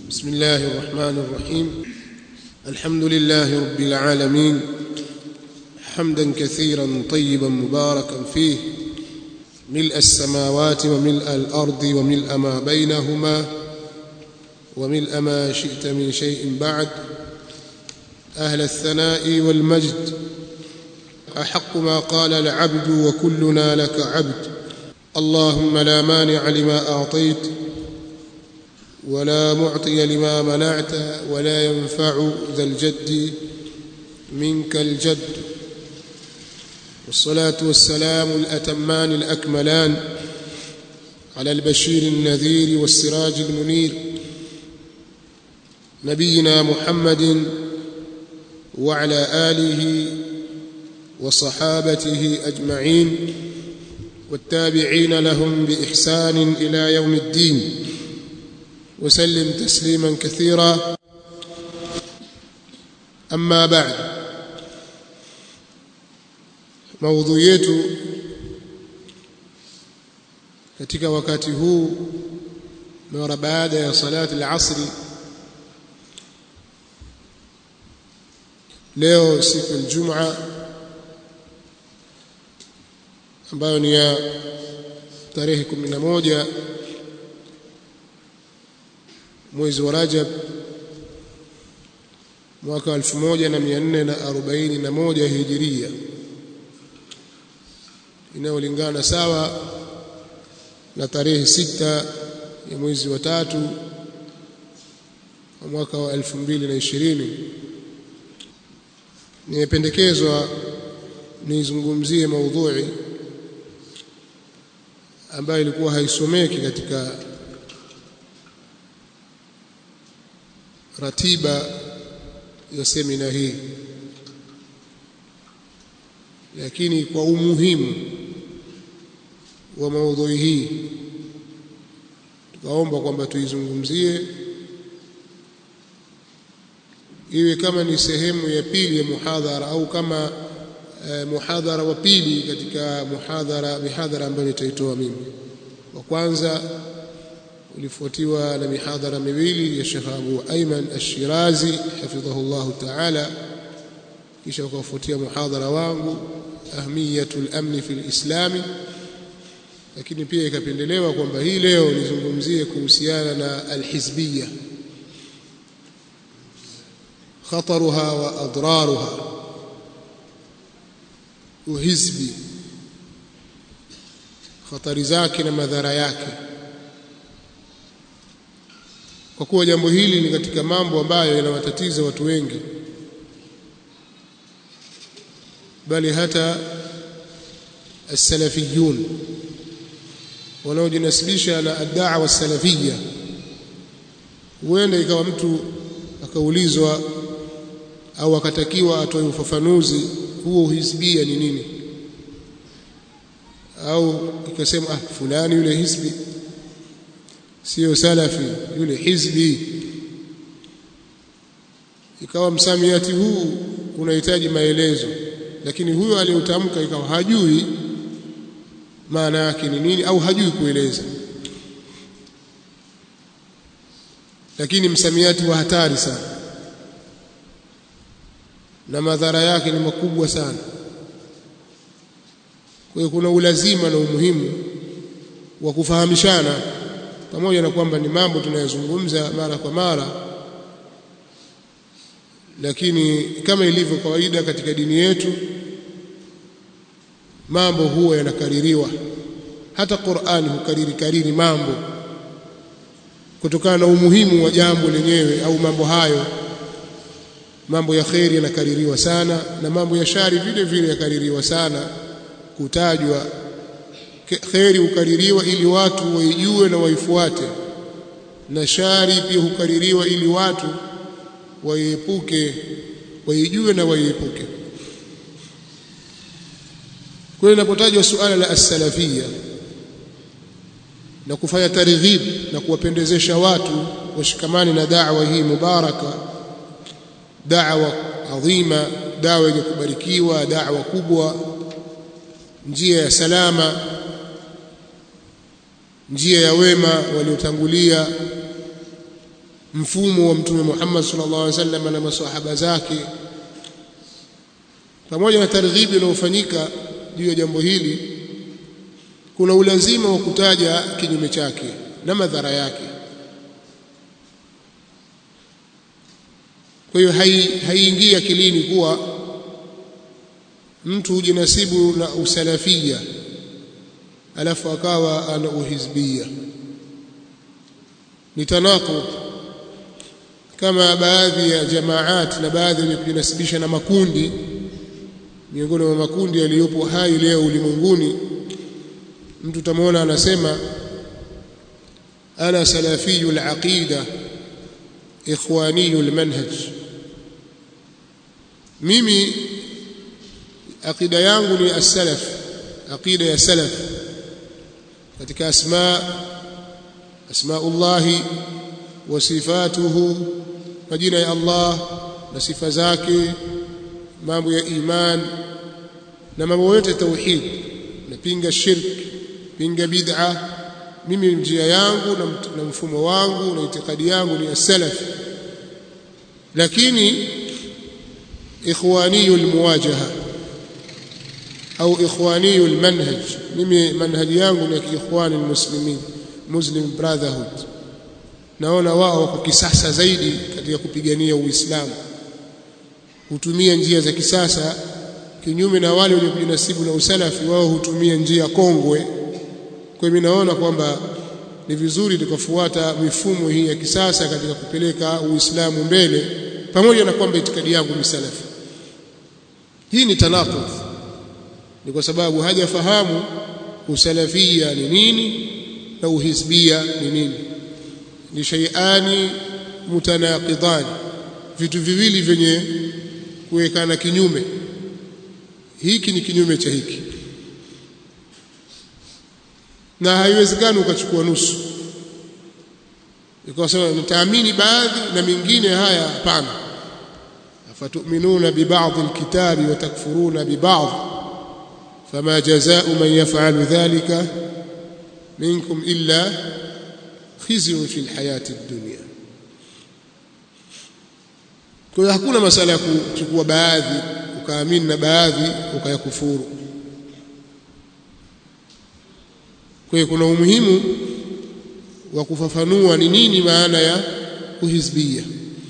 بسم الله الرحمن الرحيم الحمد لله رب العالمين حمدا كثيرا طيبا مباركا فيه ملء السماوات وملء الارض وملء ما بينهما وملء ما شئت من شيء بعد اهل الثناء والمجد احق ما قال العبد وكلنا لك عبد اللهم لا مانع لما اعطيت ولا معطي لما منعت ولا ينفع ذا الجد منك الجد والصلاه والسلام الاتمان الاكملان على البشير النذير والسراج المنير نبينا محمد وعلى اله وصحابته اجمعين والتابعين لهم باحسان الى يوم الدين وسلم تسليما كثيرا اما بعد maudhui yetu katika wakati huu mara baada ya salati al-asri leo siku ya Ijumaa ambayo ni ya tarehe 11 mwezi wa Rajab mwaka 1441 Hijiria inayolingana sawa na tarehe sita ya mwezi wa tatu wa mwaka wa 2020 nimependekezwa nizungumzie maudhui ambayo ilikuwa haisomeki katika ratiba ya semina hii lakini kwa umuhimu wa maudhui hii tukaomba kwamba tuizungumzie iwe kama ni sehemu ya pili ya muhadhara au kama eh, muhadhara wa pili katika muhadhara mihadhara ambayo nitaitoa mimi wa kwanza ulifuatiwa na mihadhara miwili ya Sheikh Abu Ayman Ash-Shirazi hafidhahu Allah Ta'ala kisha ukafuatia muhadhara wangu ahmiyatul amni fil islami lakini pia ikapendelewa kwamba hii leo nizungumzie kuhusiana na alhizbiyya khataruha wa adraruha uhizbi khatari zake na madhara yake kwa kuwa jambo hili ni katika mambo ambayo yanawatatiza watu wengi bali hata as-salafiyun wanaojinasibisha na ad-da'wa as-salafiyya huenda ikawa mtu akaulizwa au akatakiwa atoe ufafanuzi huo uhizbia ni nini au ikasema ah fulani yule hizbi sio salafi yule hizbi ikawa msamiati huu unahitaji maelezo lakini huyo aliyotamka ikawa hajui maana yake ni nini au hajui kueleza lakini msamiati wa hatari sana na madhara yake ni makubwa sana kwa hiyo kuna ulazima na umuhimu wa kufahamishana pamoja na kwamba ni mambo tunayozungumza mara kwa mara lakini kama ilivyo kawaida katika dini yetu mambo huwa yanakaririwa hata Qur'ani hukariri kariri mambo kutokana na umuhimu wa jambo lenyewe au mambo hayo mambo ya kheri yanakaririwa sana na mambo ya shari vile vile yakaririwa sana kutajwa kheri hukaririwa ili watu waijue na waifuate na shari pia hukaririwa ili watu waiepuke waijue na waiepuke kwa inapotajwa suala la as-salafia na kufanya targhib na kuwapendezesha watu washikamani na da'wa hii mubaraka da'wa adhima da'wa yenye kubarikiwa da'wa kubwa njia ya salama njia ya wema waliotangulia mfumo wa mtume Muhammad sallallahu alaihi wasallam na maswahaba zake pamoja na targhibi inayofanyika juu ya jambo hili kuna ulazima wa kutaja kinyume chake na madhara yake kwa hiyo haiingii akilini kuwa mtu hujinasibu na usalafia alafu akawa ana uhizbia ni tanaqud kama baadhi ya jamaat na baadhi ya kujinasibisha na makundi miongoni mwa makundi yaliyopo hai leo ulimwenguni mtu tamwona anasema ana salafiyul aqida ikhwaniyul manhaj mimi aqida yangu ni as-salaf aqida ya salaf katika asma asmaullahi wa sifatuhu majina ya Allah na sifa zake mambo ya iman na mambo yote tauhid napinga shirk pinga bid'a mimi njia yangu na mfumo wangu na itikadi yangu ni as-salaf lakini ikhwaniyul muwajaha au ikhwaniyul manhaj mimi manhaji yangu ni ikhwani muslimin muslim brotherhood naona wao wako kisasa zaidi katika kupigania uislamu hutumia njia za kisasa kinyume na wale wenye kujinasibu na usalafi wao hutumia njia kongwe kwa mimi naona kwamba ni vizuri tukafuata mifumo hii ya kisasa katika kupeleka uislamu mbele pamoja na kwamba itikadi yangu ni salafi hii ni tanaqudh ni kwa sababu hajafahamu usalafia ni nini na uhizbia ni nini ni shay'ani mutanaqidan vitu viwili vyenye kuwekana kinyume hiki ni kinyume cha hiki na haiwezekani ukachukua nusu ikawa sema nitaamini baadhi na mingine haya hapana afatuminuna bibadhi alkitabi wa takfuruna bibadhi fama jazaa'u man yaf'alu dhalika minkum illa khizyun fi alhayati ad-dunya kwa hiyo hakuna masala ya kuchukua baadhi ukaamini na baadhi ukayakufuru kwa hiyo kuna umuhimu wa kufafanua ni nini maana ya uhizbia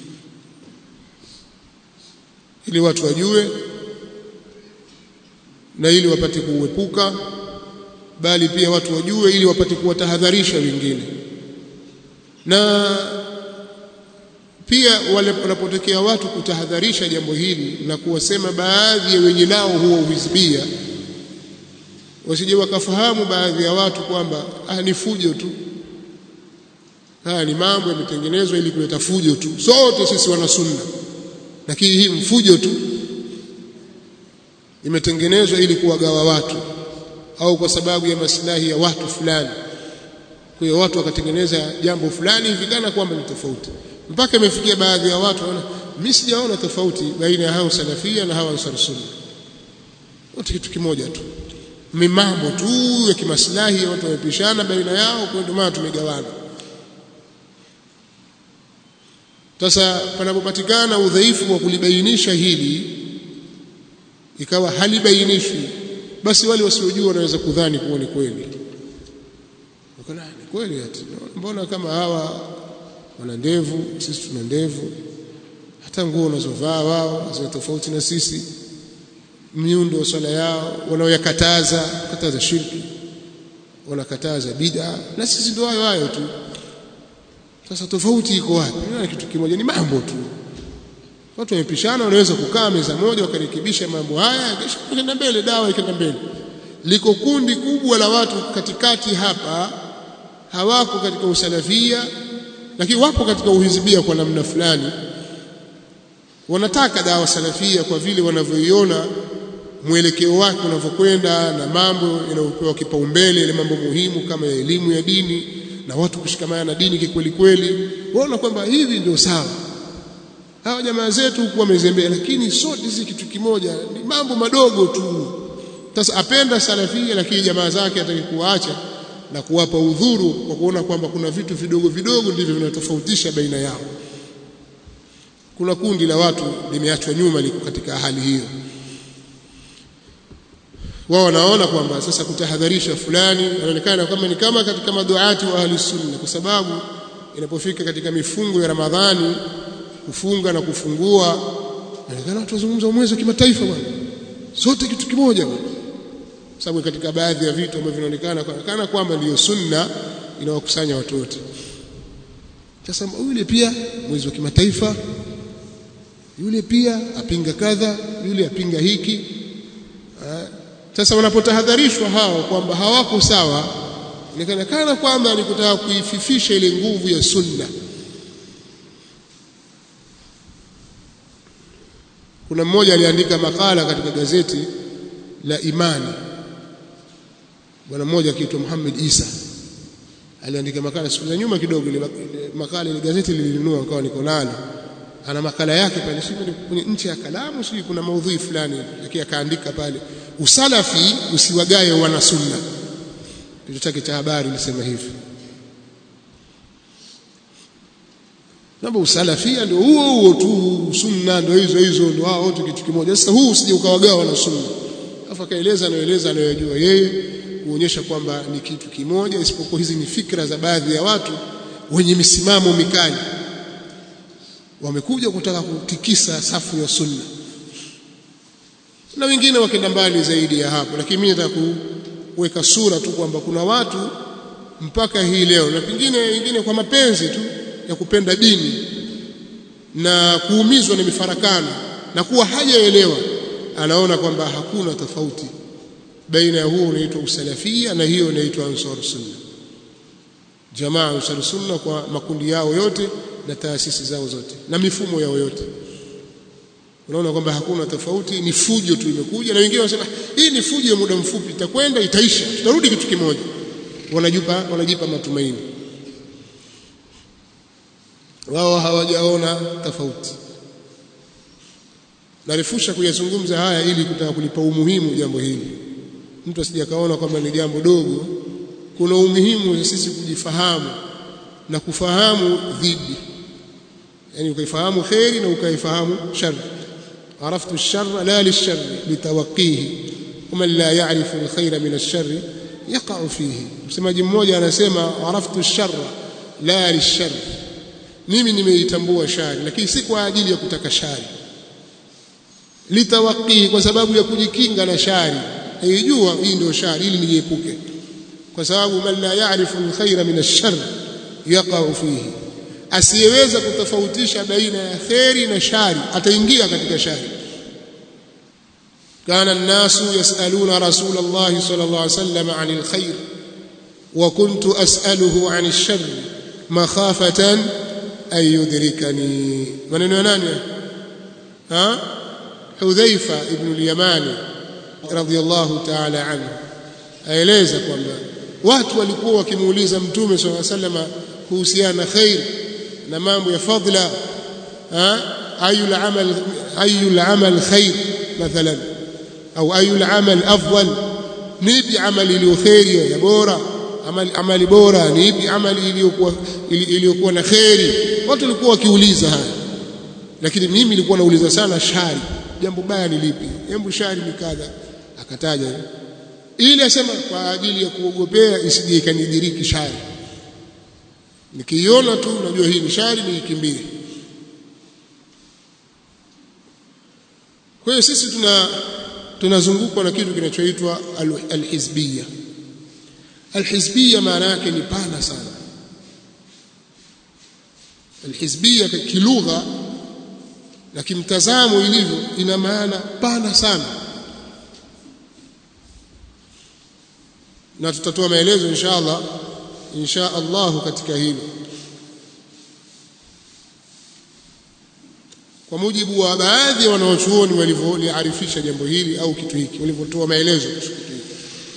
ili watu wajue na ili wapate kuuepuka bali pia watu wajue ili wapate kuwatahadharisha wengine na pia wale wanapotokea watu kutahadharisha jambo hili na kuwasema baadhi ya wenye nao huo uhizbia wasije wakafahamu baadhi ya watu kwamba ah ni fujo tu haya ni mambo yametengenezwa ili kuleta fujo tu sote sisi wana sunna lakini hii mfujo tu imetengenezwa ili kuwagawa watu au kwa sababu ya maslahi ya watu fulani kwa hiyo watu wakatengeneza jambo fulani hivi kana kwamba ni tofauti mpaka imefikia baadhi ya watu wanaona mimi sijaona tofauti baina ya hao salafia na hao ansar sunna wote kitu kimoja tu mambo tu ya kimaslahi watu wamepishana baina yao kwa ndio maana tumegawana sasa panapopatikana udhaifu wa kulibainisha hili ikawa halibainishwi basi wale wasiojua wanaweza kudhani kuwa ni kweli wakana ni kweli ati mbona kama hawa wana ndevu sisi tuna ndevu hata nguo wanazovaa wao zina tofauti na sisi miundo wa swala yao wanaoyakataza kataza shirki wanakataza bid'a na sisi ndio hayo hayo tu sasa tofauti iko wapi ni kitu kimoja ni mambo tu watu wamepishana wanaweza kukaa meza moja wakarekebisha mambo haya kisha kwenda mbele dawa ikaenda mbele liko kundi kubwa la watu katikati hapa hawako katika usalafia lakini wapo katika uhizibia kwa namna fulani wanataka dawa salafia kwa vile wanavyoiona mwelekeo wake unavyokwenda na mambo yanayopewa kipaumbele ile mambo muhimu kama ya elimu ya dini na watu kushikamana na dini kikweli kweli waona kwamba hivi ndio sawa hawa jamaa zetu huku wamezembea lakini sote si kitu kimoja ni mambo madogo tu sasa apenda salafia lakini jamaa zake ataki kuacha na kuwapa udhuru kwa kuona kwamba kuna vitu vidogo vidogo ndivyo vinatofautisha baina yao kuna kundi la watu limeachwa nyuma liko katika hali hiyo wao wanaona kwamba sasa kutahadharisha fulani inaonekana kama ni kama katika maduati wa ahli sunna kwa sababu inapofika katika mifungo ya Ramadhani kufunga na kufungua inaonekana watu wazungumza mwezi wa kimataifa bwana sote kitu kimoja bwana sababu katika baadhi ya vitu ambavyo vinaonekana kana kwamba ndiyo sunna inawakusanya watu wote sasa yule pia mwezi wa kimataifa yule pia apinga kadha yule apinga hiki sasa wanapotahadharishwa hao kwamba hawako sawa inaonekana kwamba ni kutaka kuififisha ile nguvu ya sunna kuna mmoja aliandika makala katika gazeti la Imani bwana mmoja akiitwa Muhammad Isa aliandika makala siku za nyuma kidogo ile makala ile gazeti lilinunua nikawa niko nalo ana makala yake pale sio kwenye nchi ya kalamu sio kuna maudhui fulani lakini akaandika pale usalafi usiwagaye wana sunna kitu chake cha habari lisema hivi Namba usalafia ndio huo huo tu sunna ndio hizo hizo ndio hao wote kitu kimoja sasa huu usije ukawagawa na sunna afa kaeleza anaeleza anayojua yeye kuonyesha kwamba ni kitu kimoja isipokuwa hizi ni fikra za baadhi ya watu wenye misimamo mikali wamekuja kutaka kutikisa safu ya sunna na wengine wakenda mbali zaidi ya hapo lakini mimi nataka kuweka sura tu kwamba kuna watu mpaka hii leo na pengine wengine kwa mapenzi tu ya kupenda dini na kuumizwa na mifarakano na kuwa hajaelewa anaona kwamba hakuna tofauti baina ya huo unaitwa usalafia na hiyo inaitwa ansar sunna jamaa ansar sunna kwa makundi yao yote na taasisi zao zote na mifumo yao yote unaona kwamba hakuna tofauti ni fujo tu imekuja na wengine wanasema hii ni fujo ya muda mfupi itakwenda itaisha tutarudi kitu kimoja wanajipa wanajipa matumaini wao hawajaona tofauti narefusha kuyazungumza haya ili kutaka kulipa umuhimu jambo hili mtu asije kaona kwamba ni jambo dogo kuna umuhimu sisi kujifahamu na kufahamu dhidi yani ukaifahamu khairi na ukaifahamu shari عرفت الشر لا للشر لتوقيه ومن لا يعرف الخير من الشر يقع فيه msemaji mmoja anasema araftu sharra la lishar mimi nimeitambua shari lakini si kwa ajili ya kutaka shari litawaqihi kwa sababu ya kujikinga na shari naijua hii ndio shari ili niepuke kwa sababu man la ya'rifu alkhayra min ash-sharr yaqa'u fihi asiyeweza kutofautisha baina ya kheri na shari ataingia katika shari kana الناس يسالون رسول الله صلى الله عليه وسلم عن الخير وكنت اساله عن الشر مخافه ان يدركني maneno ya nani ha Hudhaifa ibn al-Yamani radiyallahu ta'ala anhu aeleza kwamba watu walikuwa wakimuuliza mtume sallallahu alayhi wasallam kuhusiana na khair na mambo ya fadla ayul amal ayul amal khair mathalan au ayul amal afdal nipi amali iliyo khairi ya bora amali amali bora nipi amali iliyokuwa iliyokuwa na khairi watu walikuwa wakiuliza haya lakini mimi nilikuwa nauliza sana shari jambo baya ni lipi hebu shari ni kadha akataja ili asema kwa ajili ya kuogopea isije ikanidiriki shari nikiiona tu najua hii ni shari niikimbie kwa hiyo sisi tuna tunazungukwa na kitu kinachoitwa alhizbia alhizbia maana yake ni pana sana alhizbia kilugha na kimtazamo ilivyo ina maana pana sana na tutatoa maelezo inshallah insha Allah katika hilo kwa mujibu wa baadhi ya wanaochuoni walivyoliarifisha jambo hili au kitu hiki walivyotoa maelezo kuhusu kitu hiki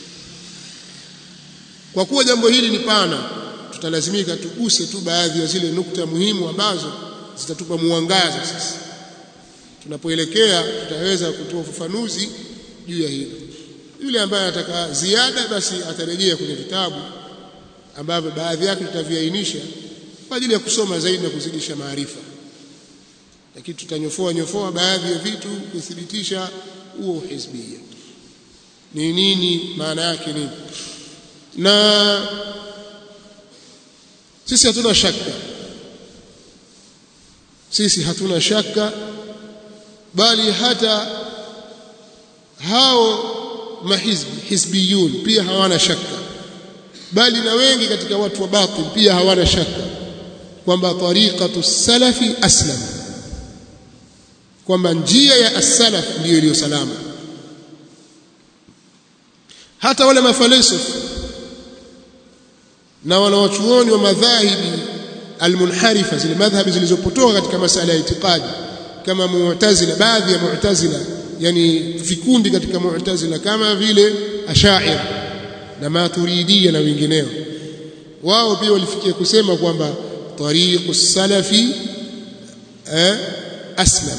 kwa kuwa jambo hili ni pana tutalazimika tuguse tu baadhi ya zile nukta muhimu ambazo zitatupa muangaza sasa tunapoelekea tutaweza kutoa ufafanuzi juu ya hilo yule ambaye anataka ziada basi atarejea kwenye vitabu ambavyo baadhi yake tutaviainisha kwa ajili ya kusoma zaidi na kuzidisha maarifa lakini tutanyofoa nyofoa baadhi ya vitu kuthibitisha huo uhizbia ni nini maana yake nini na sisi hatuna shaka sisi hatuna shaka bali hata hao mahizbi hizbiyun pia hawana shaka bali na wengi katika watu wa batil pia hawana shaka kwamba tariqatu salafi aslam kwamba njia ya as-salaf ndiyo iliyo salama hata wale mafalsafa na wanawachuoni wa madhahibi almunharifa zile madhhabi zilizopotoka katika masala ya itikadi kama mu'tazila baadhi ya mu'tazila yani vikundi katika mu'tazila kama vile ashaira na maturidia na wengineo wao pia walifikia kusema kwamba tariqu salafi eh, aslam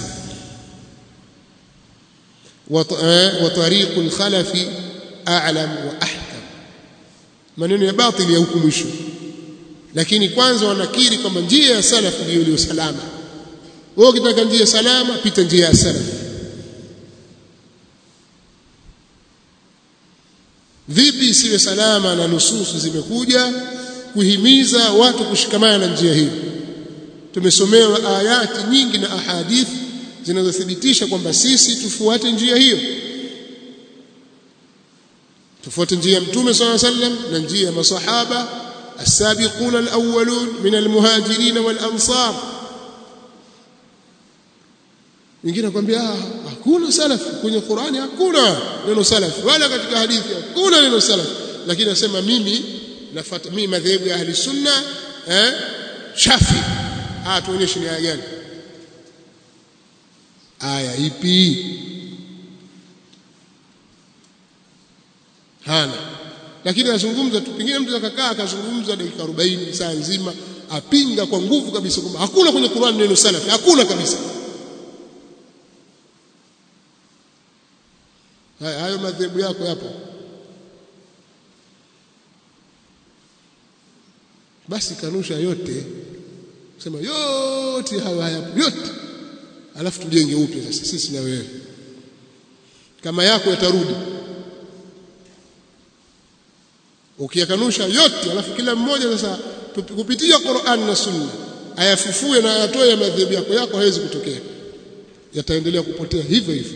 wa tariqu al-khalafi a'lam wa ahkam maneno ya batili ya huku mwisho lakini kwanza wanakiri kwamba njia ya salaf ndiyo iliyo salama wewe ukitaka njia salama pita njia ya salaf vipi isiwe salama na nususu zimekuja kuhimiza watu kushikamana na njia hii tumesomewa ayati nyingi na ahadithi zinazothibitisha kwamba sisi tufuate njia hiyo tufuate njia ya mtume صلى الله عليه وسلم na njia ya masahaba السابقون الأولون من المهاجرين والأنصار wengine akwambia hakuna salaf kwenye Qur'ani hakuna neno salaf wala katika hadithi hakuna neno salaf lakini nasema mimi nafuata mimi madhehebu ya ahli sunna eh shafi ah tuonyeshe ni aya gani aya ipi hana lakini azungumza tu pengine mtu akakaa akazungumza dakika 40 saa nzima apinga kwa nguvu kabisa kwamba hakuna kwenye Qur'an neno salafi hakuna kabisa haya hayo madhehebu yako yapo basi kanusha yote sema yote hayo hayapo yote alafu tujenge upya sasa sisi na wewe kama yako yatarudi ukiyakanusha yote alafu kila mmoja sasa kupitia Qur'an na Sunna ayafufue na ayatoe ya madhehebu yako yako hawezi kutokea yataendelea kupotea hivyo hivyo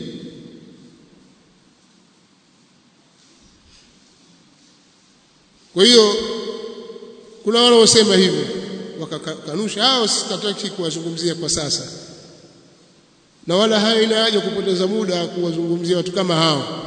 kwa hiyo kuna wale wasema hivyo wakakanusha hao sitataki kuwazungumzia kwa sasa na wala haina haja kupoteza muda kuwazungumzia watu kama hao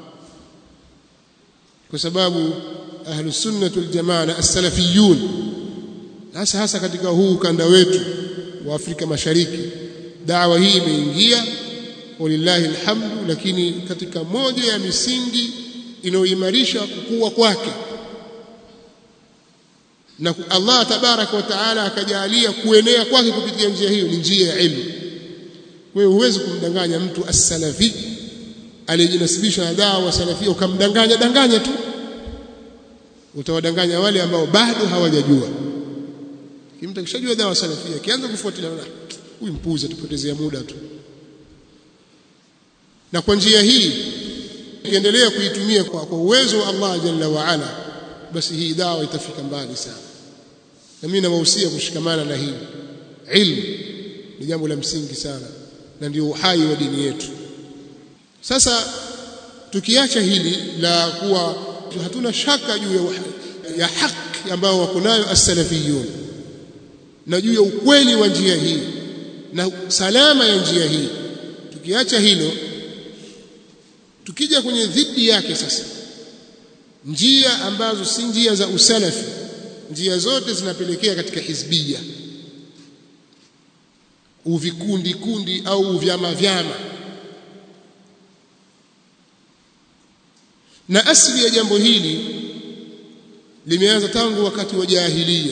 kwa sababu ahlus sunnah wal jamaa na as-salafiyun hasa hasa katika huu ukanda wetu wa Afrika Mashariki dawa hii imeingia walillahi alhamdu lakini katika moja ya misingi inayoimarisha kukua kwake na Allah tabaraka wa taala akajalia kuenea kwake kupitia njia hiyo ni njia ya ilmu wewe huwezi kumdanganya mtu as-salafi aliyejinasibisha na dawa salafia ukamdanganya danganya tu utawadanganya wale ambao bado hawajajua kimta kishajua dawa salafia kianza kufuatilia huyu mpuzi atupotezea muda tu na kwa njia hii ukiendelea kuitumia kwa, kwa uwezo wa Allah jalla wa ala basi hii dawa itafika mbali sana na mimi nawahusia kushikamana na hili ilmu ni jambo la msingi sana na ndio uhai wa dini yetu sasa tukiacha hili la kuwa hatuna shaka juu ya, ya haki ambayo wako nayo as-salafiyun na juu ya ukweli wa njia hii na salama ya njia hii tukiacha hilo tukija kwenye dhidi yake sasa njia ambazo si njia za usalafi njia zote zinapelekea katika hizbia uvikundi kundi au vyama vyama na asili ya jambo hili limeanza tangu wakati wa jahilia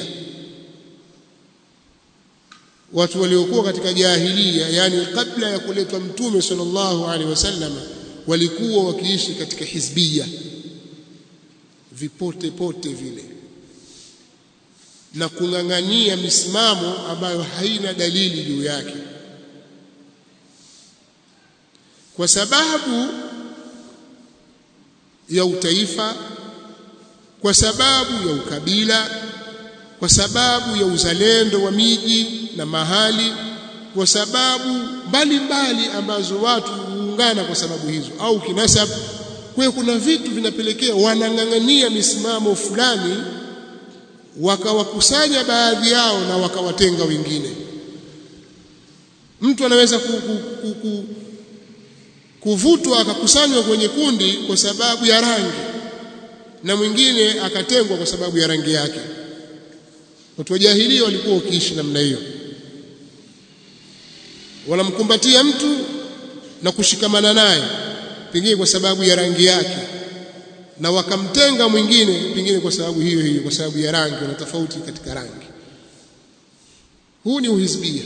watu waliokuwa katika jahilia yani kabla ya kuletwa mtume sallallahu alaihi wasallam walikuwa wakiishi katika hizbia vipote pote vile na kung'ang'ania misimamo ambayo haina dalili juu yake kwa sababu ya utaifa kwa sababu ya ukabila kwa sababu ya uzalendo wa miji na mahali kwa sababu mbalimbali ambazo watu huungana kwa sababu hizo au kinasab kwa hiyo kuna vitu vinapelekea wanang'ang'ania misimamo fulani wakawakusanya baadhi yao na wakawatenga wengine mtu anaweza ku, ku, ku, ku, kuvutwa akakusanywa kwenye kundi kwa sababu ya rangi na mwingine akatengwa kwa sababu ya rangi yake watu wa jahilia walikuwa wakiishi namna hiyo wanamkumbatia mtu na kushikamana naye pengine kwa sababu ya rangi yake na wakamtenga mwingine pengine kwa sababu hiyo hiyo kwa sababu ya rangi na tofauti katika rangi huu ni uhizbia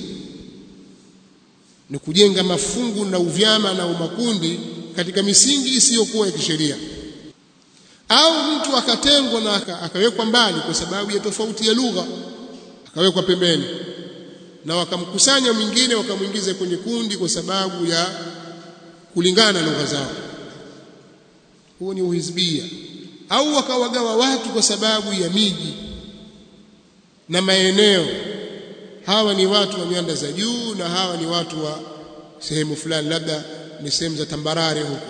ni kujenga mafungu na uvyama na umakundi katika misingi isiyokuwa ya kisheria au mtu akatengwa na akawekwa mbali kwa sababu ya tofauti ya lugha akawekwa pembeni na wakamkusanya mwingine wakamwingiza kwenye kundi kwa sababu ya kulingana na lugha zao huo ni uhizbia au wakawagawa watu kwa sababu ya miji na maeneo hawa ni watu wa nyanda za juu na hawa ni watu wa sehemu fulani labda ni sehemu za tambarare huko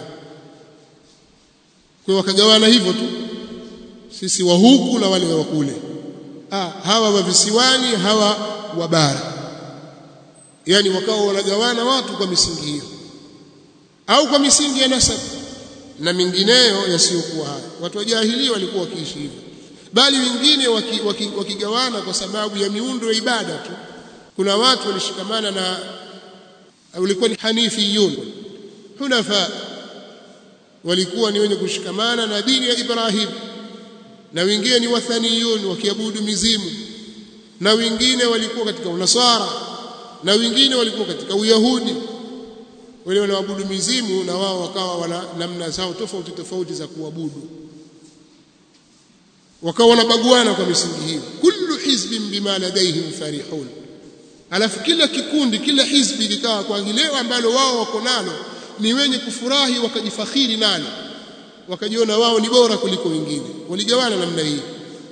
kwa wakagawana hivyo tu sisi wa huku na wale wa kule ah hawa wa visiwani hawa wa bara yani wakawa wanagawana watu kwa misingi hiyo au kwa misingi ya nasab na mingineyo yasiyokuwa haya watu wa jahiliya walikuwa wakiishi hivyo bali wengine wakigawana waki, waki kwa sababu ya miundo ya ibada tu kuna watu walishikamana na walikuwa ni hanifiyun hunafa walikuwa ni wenye kushikamana na dini ya Ibrahim na wengine ni wathaniyun wakiabudu mizimu na wengine walikuwa katika unasara na wengine walikuwa katika uyahudi wale wanaoabudu mizimu na wao wakawa wana namna zao tofauti tofauti za kuabudu wakawa wanabaguana kwa misingi hiyo kullu hizbin bima ladaihim farihun alafu kila kikundi kila hizbi likawa kwa lile ambalo wao wako nalo ni wenye kufurahi wakajifakhiri nalo wakajiona wao ni bora kuliko wengine waligawana namna hii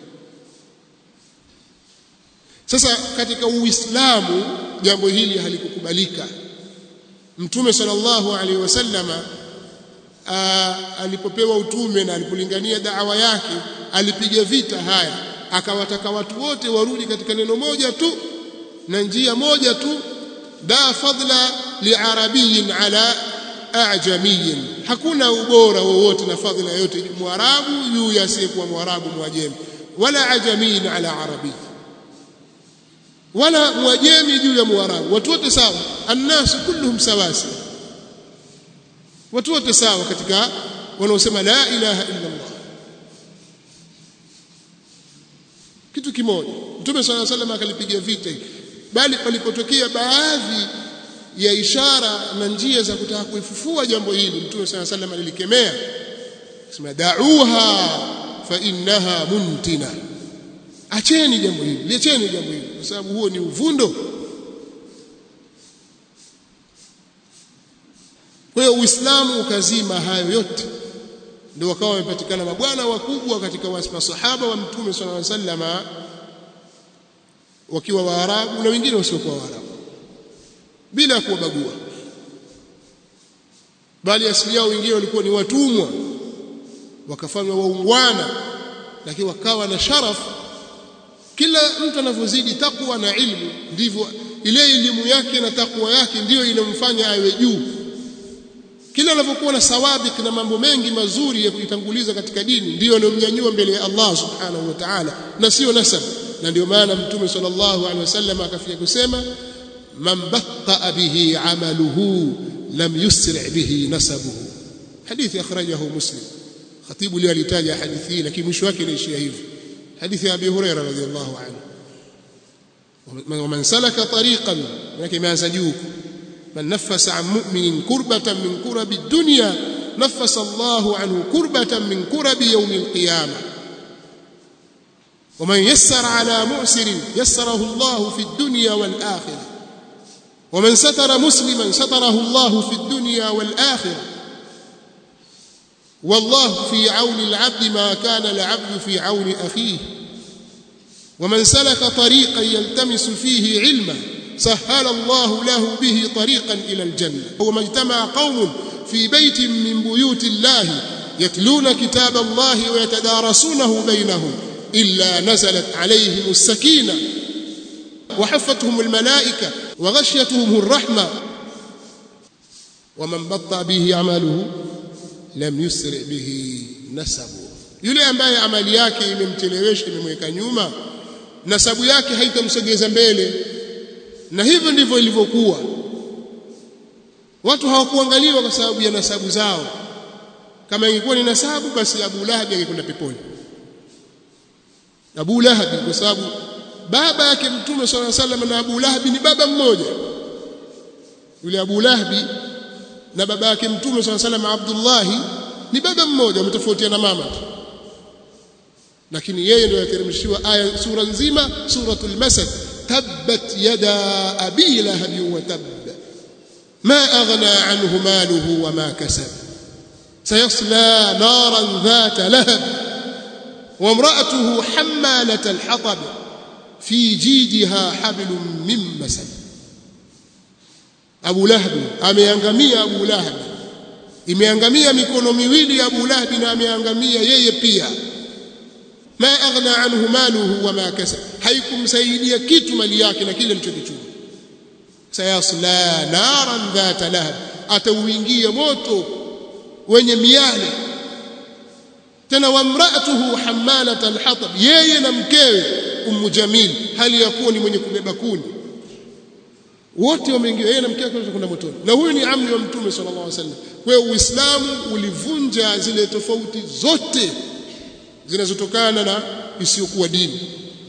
sasa katika uislamu jambo hili halikukubalika mtume sallallahu alaihi wasallama alipopewa utume na alipolingania da'wa yake alipiga vita haya akawataka watu wote warudi katika neno moja tu na njia moja tu da fadla liarabiyin ala ajamiyin hakuna ubora wowote na fadhila yote mwarabu juu ya asiyekuwa mwarabu mwajemi wala ajamiyin ala arabi wala mwajemi juu ya mwarabu watu wote sawa annasu kulluhum sawasi watu wote sawa katika wanaosema la ilaha illa Allah kitu kimoja mtume swalla sallam akalipiga vita bali palipotokea baadhi ya ishara na njia za kutaka kuifufua jambo hili mtume swalla sallam alilikemea sema da'uha fa innaha muntina acheni jambo hili liacheni jambo hili kwa sababu huo ni uvundo kwa hiyo uislamu ukazima hayo yote ndio wakawa wamepatikana mabwana wakubwa katika masahaba wa mtume sallallahu alaihi wasallama wakiwa waarabu na wengine wasiokuwa waarabu bila kuwabagua bali asili yao wengine walikuwa ni watumwa wakafanywa waungwana lakini wakawa na sharafu kila mtu anavyozidi takwa na ilmu ndivyo ile elimu yake na takwa yake ndiyo inamfanya awe juu kila anapokuwa na sawabik na mambo mengi mazuri ya kuitanguliza katika dini ndiyo anayomnyanyua mbele ya Allah subhanahu wa ta'ala na sio nasab na ndio maana mtume sallallahu alaihi wasallam akafia kusema man batta bihi amaluhu lam yusri bihi nasabuhu hadithi akhrajahu muslim khatibu leo alitaja hadithi hii lakini mwisho wake inaishia hivi hadithi ya abi hurairah radhiyallahu anhu ومن سلك طريقا لكن imeanza juu من نفس عن مؤمن كربة من كرب الدنيا نفس الله عنه كربة من كرب يوم القيامة ومن يسر على معسر يسره الله في الدنيا والآخرة ومن ستر مسلما ستره الله في الدنيا والآخرة والله في عون العبد ما كان العبد في عون أخيه ومن سلك طريقا يلتمس فيه علما سهل الله له به طريقا إلى الجنة وما اجتمع قوم في بيت من بيوت الله يتلون كتاب الله ويتدارسونه بينهم إلا نزلت عليهم السكينة وحفتهم الملائكة وغشيتهم الرحمة ومن بطأ به عمله lam yusri bihi nasabu yule ambaye amali yake imemchelewesha imemweka nyuma nasabu yake haitamsogeza mbele na hivyo ndivyo ilivyokuwa watu hawakuangaliwa kwa sababu ya nasabu zao kama ingekuwa ni nasabu basi Abu Lahab angekwenda peponi Abu Lahab kwa sababu baba yake Mtume صلى الله عليه وسلم na Abu Lahab ni baba mmoja yule Abu Lahab na baba yake Mtume صلى الله عليه وسلم Abdullah ni baba mmoja wametofautiana mama tu lakini yeye ndio yateremshiwa aya sura nzima suratul masad tabbat yada abi lahab wa tab ma aghna anhu maluhu wa ma kasab sayasla naran dhata lahab وامرأته حمالة الحطب في جيدها حبل من مسد Abu Lahab ameangamia Abu Lahab imeangamia mikono miwili ya Abu Lahab na ameangamia yeye pia ma aghna anhu maluhu wa ma kasab haikumsaidia kitu mali yake na kile alichokichuma sayasla naran dhata lahab atauingia moto wenye miale tena wamraatuhu hamalat alhatab yeye na mkewe ummu jamil hali ya kuwa ni mwenye kubeba kuni wote wameingia yeye na mke wake kwenda motoni na huyu ni amri wa mtume sallallahu alaihi wasallam kwa hiyo uislamu ulivunja zile tofauti zote zinazotokana na isiyokuwa dini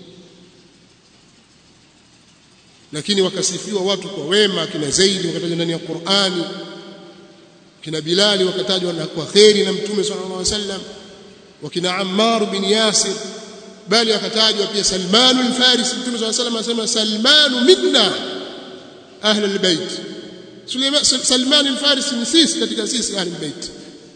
lakini wakasifiwa watu kwa wema kina Zaidi wakatajwa ndani ya Qur'ani kina Bilali wakatajwa kwa kheri na mtume sallallahu alaihi wasallam wakina Ammar bin Yasir bali akatajwa pia Salman al-Farisi mtume sallallahu alaihi wasallam asema Salman minna ahli albayt Suleiman Salman al-Farisi ni sisi katika sisi ahli albayt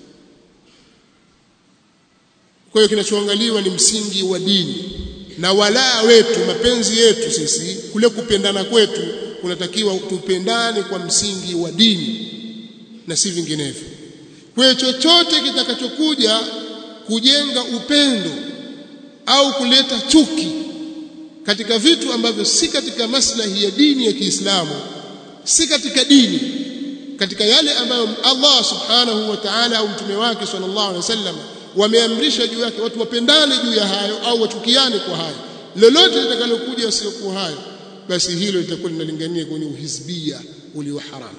kwa hiyo kinachoangaliwa ni msingi wa dini na walaa wetu mapenzi yetu sisi kule kupendana kwetu kunatakiwa tupendane kwa msingi wa dini na si vinginevyo kwa hiyo chochote kitakachokuja kujenga upendo au kuleta chuki katika vitu ambavyo si katika maslahi ya dini ya Kiislamu si katika dini katika yale ambayo Allah subhanahu wa ta'ala au mtume wake sallallahu alaihi wasallam wameamrisha juu yake watu wapendane juu ya hayo au wachukiane kwa hayo lolote litakalokuja siokuwa hayo basi hilo litakuwa linalingania kwenye uhizbia ulio haramu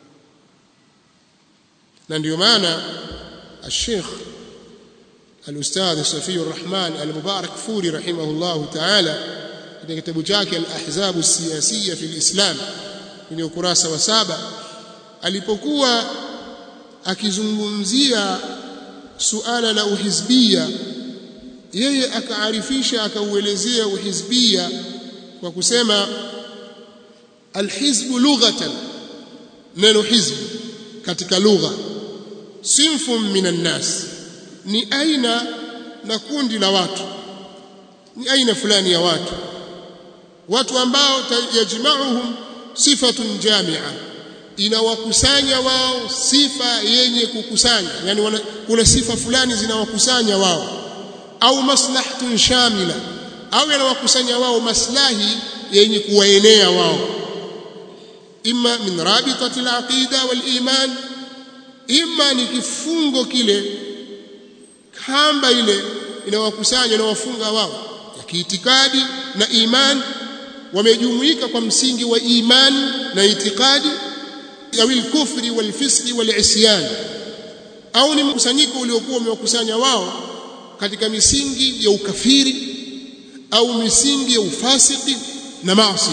na ndio maana الشيخ الأستاذ صفي الرحمن المبارك فوري رحمه الله تعالى katika kitabu chake al-ahzab as-siyasiyya fi al-islam kwenye ukurasa wa saba alipokuwa akizungumzia suala la uhizbia yeye akaarifisha akauelezea uhizbia kwa kusema alhizbu lughatan neno hizbu katika lugha sinfun minan nas ni aina na kundi la watu ni aina fulani ya watu watu ambao yajma'uhum sifatun jami'a inawakusanya wao sifa yenye kukusanya yani wana, kuna sifa fulani zinawakusanya wao au maslahatun shamila au yanawakusanya wao maslahi yenye kuwaenea wao imma min rabitati al-aqida wal-iman imma ni kifungo kile kamba ile inawakusanya inawafunga wao ya kiitikadi na imani wamejumuika kwa msingi wa imani na itikadi au kufri wal fisqi wal isyan au ni mkusanyiko uliokuwa umewakusanya wao katika misingi ya ukafiri au misingi ya ufasiki na maasi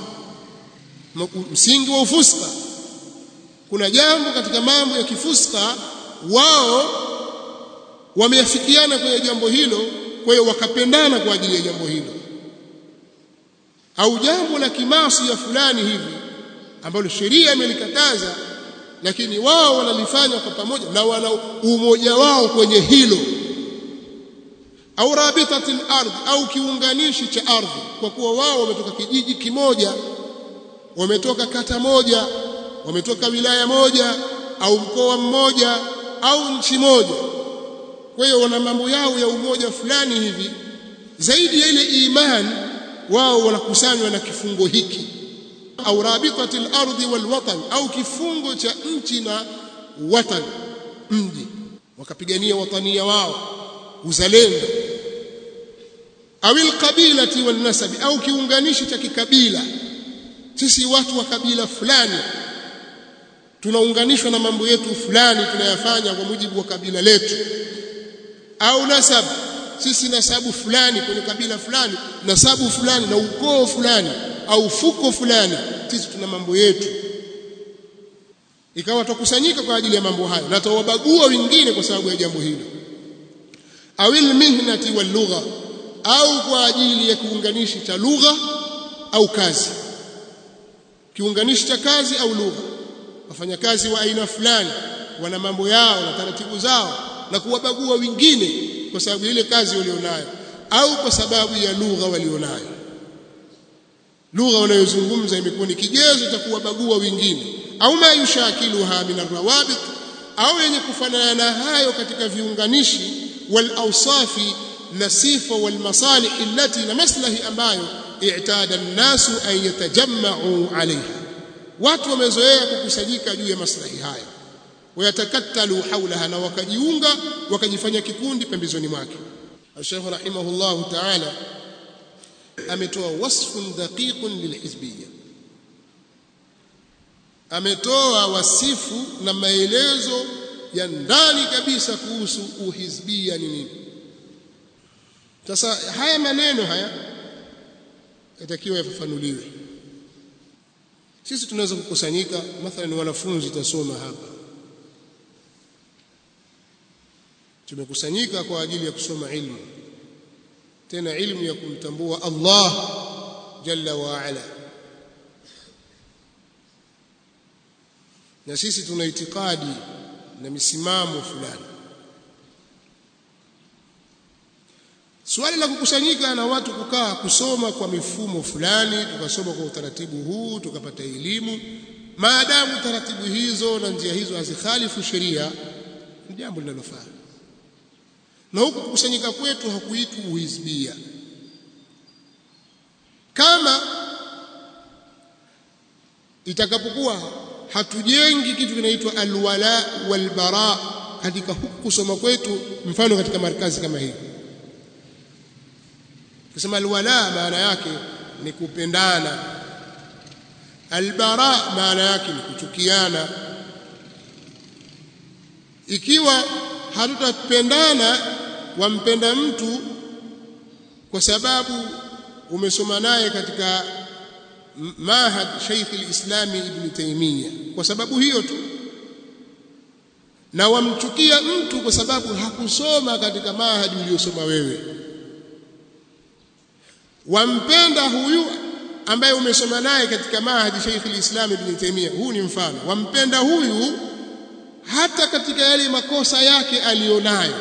msingi wa ufuska kuna jambo katika mambo ya kifuska wao wameafikiana kwenye jambo hilo kwa hiyo wakapendana kwa ajili ya jambo hilo au jambo la kimasi ya fulani hivi ambalo sheria imelikataza lakini wao wanalifanya kwa pamoja na wana umoja wao kwenye hilo au rabitatil ardh au kiunganishi cha ardhi kwa kuwa wao wametoka kijiji kimoja wametoka kata moja wametoka wilaya moja au mkoa mmoja au nchi moja kwa hiyo wana mambo yao ya umoja fulani hivi zaidi ya ile imani wao wanakusanywa na kifungo hiki au rabitatil ardhi wal watan au kifungo cha nchi na watan mji wakapigania watania wao uzalendo au alqabilati wan nasabi au kiunganishi cha kikabila sisi watu wa kabila fulani tunaunganishwa na mambo yetu fulani tunayafanya kwa mujibu wa kabila letu au nasab sisi nasabu fulani kwenye kabila fulani nasabu fulani na ukoo fulani au fuko fulani sisi tuna mambo yetu ikawa tukusanyika kwa ajili ya mambo hayo na tawabagua wengine kwa sababu ya jambo hilo awil mihnati wal lugha au kwa ajili ya kiunganishi cha lugha au kazi kiunganishi cha kazi au lugha wafanyakazi wa aina fulani wana mambo yao na taratibu zao na kuwabagua wengine kwa sababu ile kazi walionayo au kwa sababu ya lugha walionayo lugha wanayozungumza imekuwa ni kigezo cha kuwabagua wengine au ma yushakiluha min arrawabit au yenye kufanana na hayo katika viunganishi wal awsafi na sifa wal masalih allati na maslahi ambayo i'tada an-nasu an yatajamma'u 'alayha watu wamezoea kukusanyika juu ya maslahi haya wayatakattalu haulaha na wakajiunga wakajifanya kikundi pembezoni mwake Sheikh rahimahullah ta'ala ametoa wasfun daqiqun lilhizbiyya ametoa wasifu na maelezo ya ndani kabisa kuhusu uhizbia ni nini sasa haya maneno haya yatakiwa yafafanuliwe sisi tunaweza kukusanyika mathalan wanafunzi tasoma hapa tumekusanyika kwa ajili ya kusoma ilmu tena ilmu ya kumtambua Allah jalla wa ala na sisi tuna itikadi na misimamo fulani Swali la kukusanyika na watu kukaa kusoma kwa mifumo fulani, tukasoma kwa utaratibu huu, tukapata elimu, maadamu taratibu hizo na njia hizo hazikhalifu sheria, ni jambo linalofaa. Na huku kukusanyika kwetu hakuitwi uhisbia. Kama itakapokuwa hatujengi kitu kinaitwa alwala walbara katika huku kusoma kwetu, mfano katika markazi kama hii Kusema alwala maana yake ni kupendana. Albara maana yake ni kuchukiana. Ikiwa hatutapendana wampenda mtu kwa sababu umesoma naye katika mahad Sheikh al-Islam Ibn Taymiyyah kwa sababu hiyo tu na wamchukia mtu kwa sababu hakusoma katika mahadi uliyosoma wewe wampenda huyu ambaye umesoma naye katika mahadi Sheikh al-Islam Ibn Taymiyyah huu ni mfano wampenda huyu hata katika yale makosa yake alionayo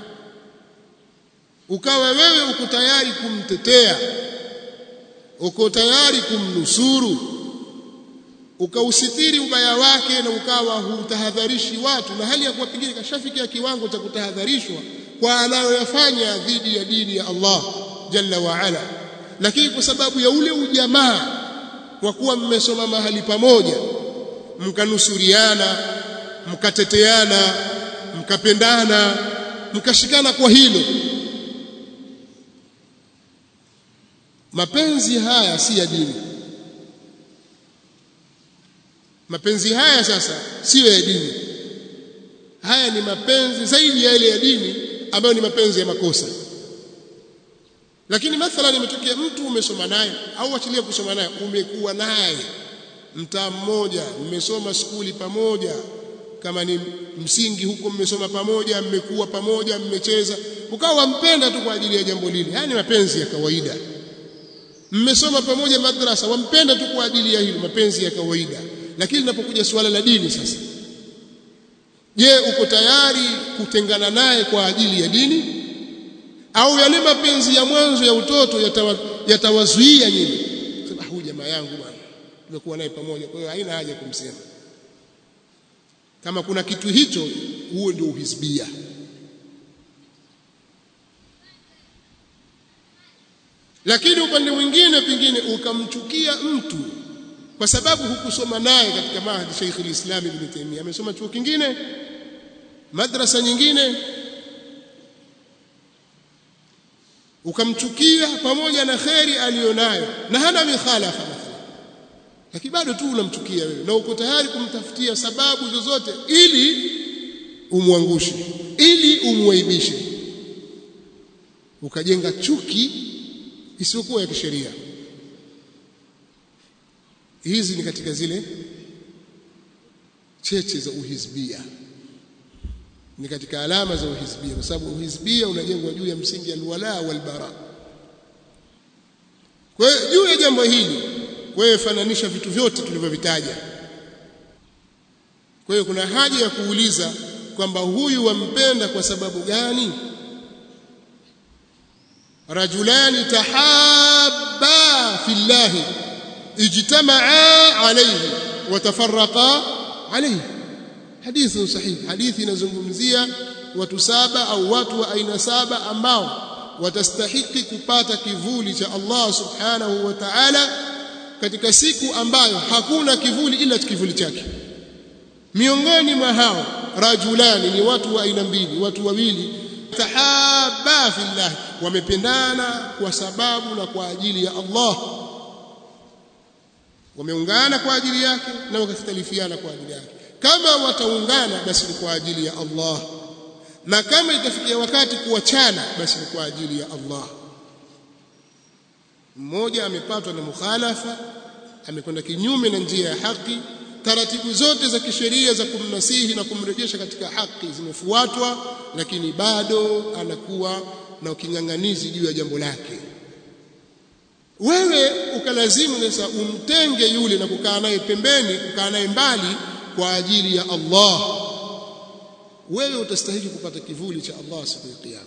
ukawa wewe uko tayari kumtetea uko tayari kumnusuru ukausitiri ubaya wake na ukawa hutahadharishi watu na hali ya kuwa pengine kashafikia kiwango cha kutahadharishwa kwa anayoyafanya dhidi ya dini ya Allah jalla wa ala lakini kwa sababu ya ule ujamaa wa kuwa mmesoma mahali pamoja mkanusuriana mkateteana mkapendana mkashikana kwa hilo mapenzi haya si ya dini mapenzi haya sasa siyo ya dini haya ni mapenzi zaidi ya yale ya dini ambayo ni mapenzi ya makosa lakini mathalan imetokea mtu umesoma naye au achilia kusoma naye umekuwa naye mtaa mmoja mmesoma skuli pamoja kama ni msingi huko mmesoma pamoja mmekuwa pamoja mmecheza ukawa wampenda tu kwa ajili ya jambo lile haya ni mapenzi ya kawaida mmesoma pamoja madrasa wampenda tu kwa ajili ya hilo mapenzi ya kawaida lakini linapokuja suala la dini sasa je uko tayari kutengana naye kwa ajili ya dini au yale mapenzi ya mwanzo ya utoto yatawazuia yatawa nyinyi sema huyu jamaa yangu bwana tumekuwa naye pamoja kwa hiyo haina haja kumsema kama kuna kitu hicho huo ndio uhisbia lakini upande mwingine pengine ukamchukia mtu kwa sababu hukusoma naye katika mahadi Sheikh al-Islam Ibn Taymiyyah amesoma chuo kingine madrasa nyingine ukamchukia pamoja na kheri aliyonayo na hana mikhalafa mathalan lakini bado tu unamchukia wewe na uko tayari kumtafutia sababu zozote ili umwangushe ili umwaibishe ukajenga chuki isiyokuwa ya kisheria hizi ni katika zile cheche za uhizbia ni katika alama za uhizbia kwa sababu uhizbia unajengwa juu ya msingi ya alwala walbara kwa hiyo juu ya jambo hili wewe fananisha vitu vyote tulivyovitaja kwa hiyo kuna haja ya kuuliza kwamba huyu wampenda kwa sababu gani rajulani tahabba fillahi ijtamaa alayhi watafarraqa alayhi hadithi sahihi hadithi inazungumzia watu saba au watu wa aina saba ambao watastahiki kupata kivuli cha Allah subhanahu wa ta'ala katika siku ambayo hakuna kivuli ila kivuli chake miongoni mwa hao rajulani ni watu wa aina mbili watu wawili tahaba fillah wamependana kwa sababu na kwa ajili ya Allah wameungana kwa ajili yake na wakakhtalifiana kwa ajili yake kama wataungana basi ni kwa ajili ya Allah na kama itafikia wakati kuachana basi ni kwa ajili ya Allah mmoja amepatwa na mukhalafa amekwenda kinyume na njia ya haki taratibu zote za kisheria za kumnasihi na kumrejesha katika haki zimefuatwa lakini bado anakuwa na uking'ang'anizi juu ya jambo lake wewe ukalazimu sasa umtenge yule na kukaa naye pembeni kukaa naye mbali kwa ajili ya Allah wewe utastahili kupata kivuli cha Allah siku ya kiyama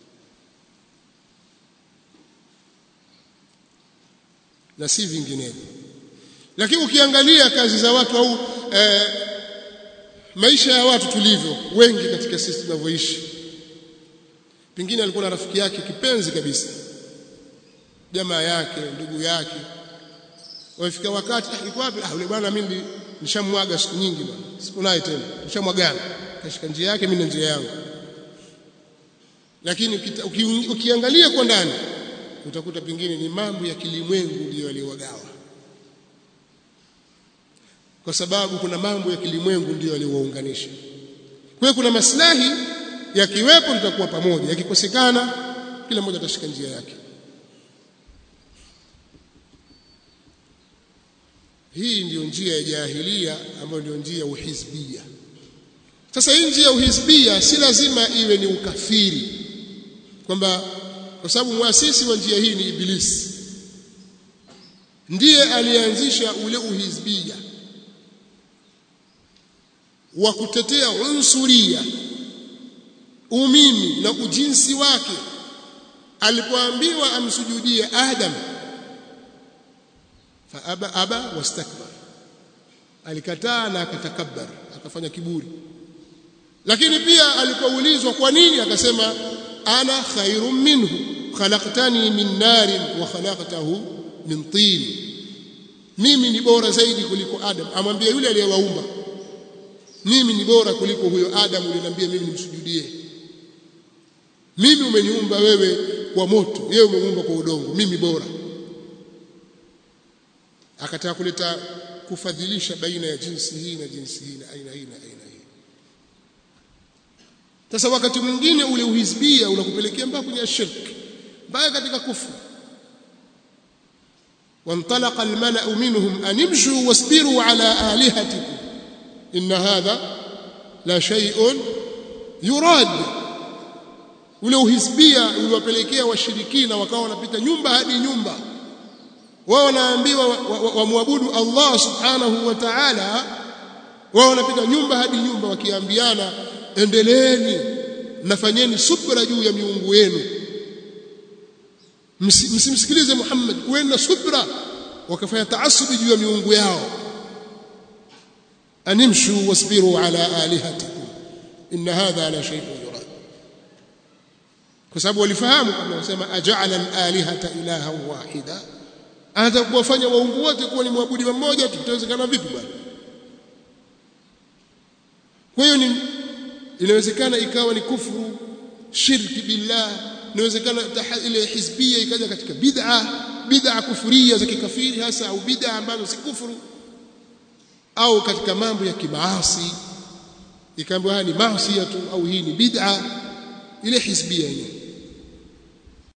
na si vinginevyo lakini ukiangalia kazi za watu au e, maisha ya watu tulivyo wengi katika sisi tunavyoishi pengine alikuwa na rafiki yake kipenzi kabisa jamaa yake ndugu yake wafika wakati ah iko wapi ah yule bwana mimi nishamwaga siku nyingi bwana siku naye tena nishamwagana kashika njia yake mimi na njia yangu lakini uki, ukiangalia kwa ndani utakuta pengine ni mambo ya kilimwengu ndiyo yaliyowagawa kwa sababu kuna mambo ya kilimwengu ndiyo yaliyowaunganisha kwa hiyo kuna maslahi yakiwepo tutakuwa pamoja yakikosekana kila mmoja atashika njia yake hii ndiyo njia ya jahilia ambayo ndio njia ya uhizbia sasa hii njia ya uhizbia si lazima iwe ni ukafiri kwamba kwa sababu muasisi wa njia hii ni ibilisi ndiye alianzisha ule uhizbia wa kutetea unsuria umimi na ujinsi wake alipoambiwa amsujudie Adam fa aba aba wastakbar alikataa na akatakabbar akafanya kiburi lakini pia alipoulizwa kwa nini akasema ana khairum minhu khalaqtani min narin wa khalaqtahu min tin mimi ni bora zaidi kuliko Adam amwambia yule aliyewaumba mimi ni bora kuliko huyo Adam uliniambia mimi nimsujudie mimi umeniumba wewe kwa moto yeye umeumba kwa udongo mimi bora akataka kuleta kufadhilisha baina ya jinsi hii na jinsi hii na aina hii na aina hii sasa wakati mwingine ule uhizbia unakupelekea mpaka kwenye shirki mpaka katika kufru وانطلق الملأ منهم أن امشوا واصبروا على آلهتكم إن هذا لا شيء يراد ule uhisbia uliwapelekea washirikina wakawa wanapita nyumba hadi nyumba wao wanaambiwa wamwabudu wa, wa Allah subhanahu wa ta'ala wao wanapita nyumba hadi nyumba wakiambiana endeleeni nafanyeni subra juu ya miungu yenu msimsikilize Muhammad kuweni na subra wakafanya taasubi juu ya miungu yao animshu wasbiru ala alihatikum inna hadha la shay'un yurad kwa sababu walifahamu kama wasema aja'ala al-alihata ilahan wahida anataka kuwafanya waungu wote kuwa ni muabudi mmoja tutawezekana vipi bwana kwa hiyo ni inawezekana ikawa ni kufuru shirki billah inawezekana ile hizbia ikaja katika bid'a bid'a kufuria za kikafiri hasa au bid'a ambazo si kufuru au katika mambo ya kimaasi ikaambiwa haya ni maasi tu au hii ni bid'a ile hizbia yenyewe